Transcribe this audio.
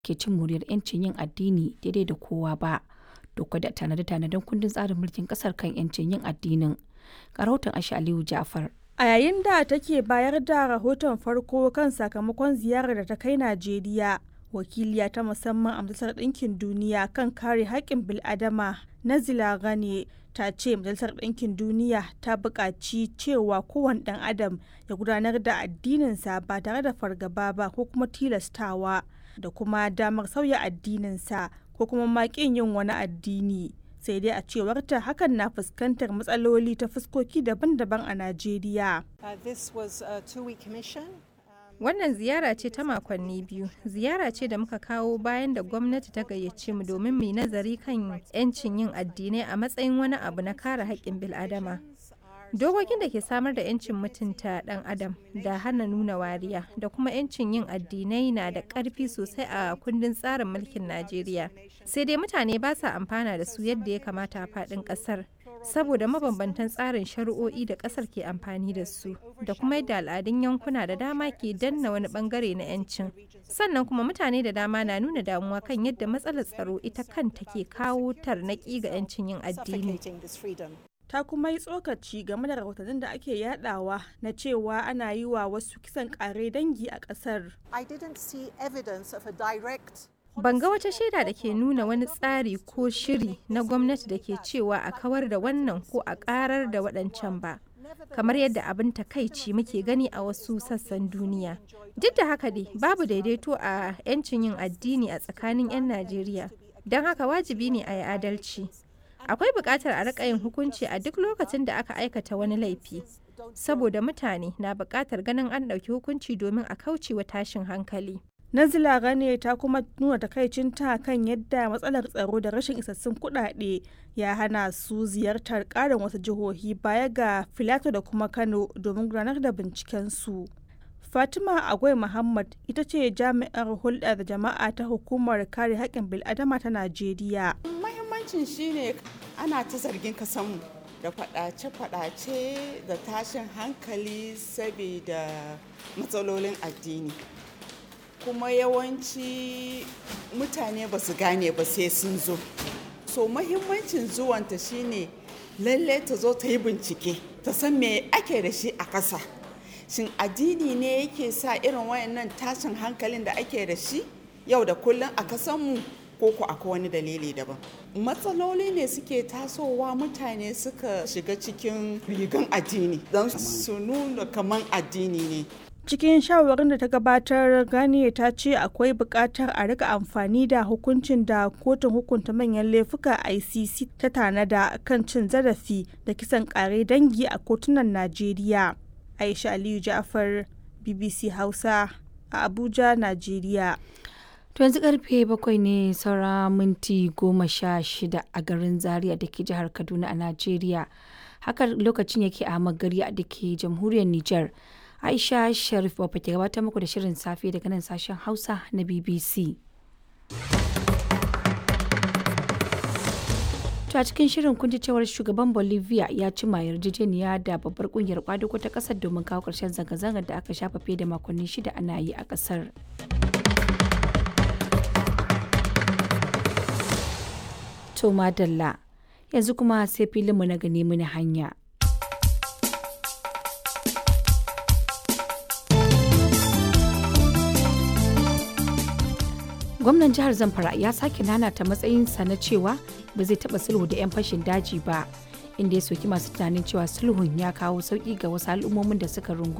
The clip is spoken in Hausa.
ke cin muryar 'yancin yin addini daidai da kowa ba. Doka da tanade-tanaden kundin tsarin mulkin ƙasar kan 'yancin yin addinin. Ga rahoton Aisha Aliyu Ja'far. A yayin da take bayar da rahoton farko kan sakamakon ziyarar da ta kai Najeriya, wakiliya ta musamman a Majalisar Ɗinkin Duniya kan kare haƙƙin bil'adama Nazila Gane ta ce Majalisar Ɗinkin Duniya ta buƙaci cewa kowane ɗan adam ya gudanar da addininsa ba tare da fargaba ba ko kuma tilastawa da kuma damar sauya addininsa ko kuma ma ƙin yin wani addini. sai dai a cewarta hakan na fuskantar matsaloli ta fuskoki daban-daban a Najeriya. Wannan ziyara ce ta makonni biyu, ziyara ce da muka kawo bayan da gwamnati ta gayyace mu domin mu nazari kan 'yancin yin addinai a matsayin wani abu na kare haƙƙin bil'adama. Dokokin da ke samar da 'yancin mutunta ɗan adam da hana nuna wariya da kuma 'yancin yin addinai na da ƙarfi sosai a kundin tsarin mulkin Najeriya. Sai dai mutane ba sa amfana da su yadda ya kamata a faɗin ƙasar. Saboda mabambantan tsarin shari'o'i da ƙasar ke amfani da su, da kuma yadda al'adun yankuna da dama ke danna wani bangare na 'yancin. Sannan kuma mutane da dama na nuna damuwa kan yadda matsalar tsaro ita kanta ke kawo tarnaƙi ga 'yancin yin addini. ta kuma yi tsokaci game da rahotannin da ake yadawa na cewa ana yi wa wasu kisan kare dangi a kasar. Ban ga wata shaida da ke nuna wani tsari ko shiri na gwamnati da ke cewa a kawar da wannan ko a karar da waɗancan ba. kamar yadda abin takaici muke gani a wasu sassan duniya. Duk da haka dai babu daidaito a 'yancin yin addini a tsakanin 'yan Najeriya. Don haka wajibi ne a yi adalci. akwai buƙatar a riƙa yin hukunci a duk lokacin da aka aikata wani laifi saboda mutane na buƙatar ganin an ɗauki hukunci domin a kauce wa tashin hankali Nazila Gane ta kuma nuna takaicinta kan yadda matsalar tsaro da rashin isassun kuɗaɗe ya hana su ziyartar ƙarin wasu jihohi baya ga Filato da kuma Kano domin gudanar da bincikensu. Fatima Agwai Muhammad ita ce jami'ar hulɗa da jama'a ta hukumar kare haƙƙin bil'adama ta Najeriya. Mahimmancin shine ana ta zargin kasanmu da faɗace-faɗace da tashin hankali saboda matsalolin addini. Kuma yawanci mutane ba su gane ba sai sun zo. So mahimmancin zuwanta shine lalle ta zo ta yi bincike, ta san me ake da shi a ƙasa. shin addini ne yake sa irin wayannan tashin hankalin da ake da shi yau da kullum a kasanmu ko ku akwai wani dalili daban matsaloli ne suke tasowa mutane suka shiga cikin rigan addini don su nuna kaman addini ne cikin shawarin da ta gabatar gane ta ce akwai buƙatar a rika amfani da hukuncin da kotun hukunta manyan laifuka icc ta tanada kan cin zarafi da kisan ƙare dangi a kotunan najeriya Aisha Aliyu Ja'far BBC Hausa a Abuja, Najeriya. To yanzu karfe bakwai ne saura minti goma sha shida a garin Zaria da ke jihar Kaduna a Najeriya. Haka lokacin yake a magari da ke jamhuriyar Nijar. Aisha Sharif Baba ke gabatar muku da shirin safe daga nan sashen Hausa na BBC. To a cikin shirin kun ji cewar shugaban Bolivia ya ci ma yarjejeniya da babbar kungiyar kwadugo ta kasar domin kawo ƙarshen zanga-zangar da aka shafa fiye da makonni shida ana yi a kasar. To madalla yanzu kuma sai filinmu na gani mini hanya. gwamnan jihar zamfara ya sake nanata matsayinsa na cewa ba zai taba sulhu da 'yan fashin daji ba inda ya soki masu tunanin cewa sulhun ya kawo sauki ga wasu al'ummomin da suka rungu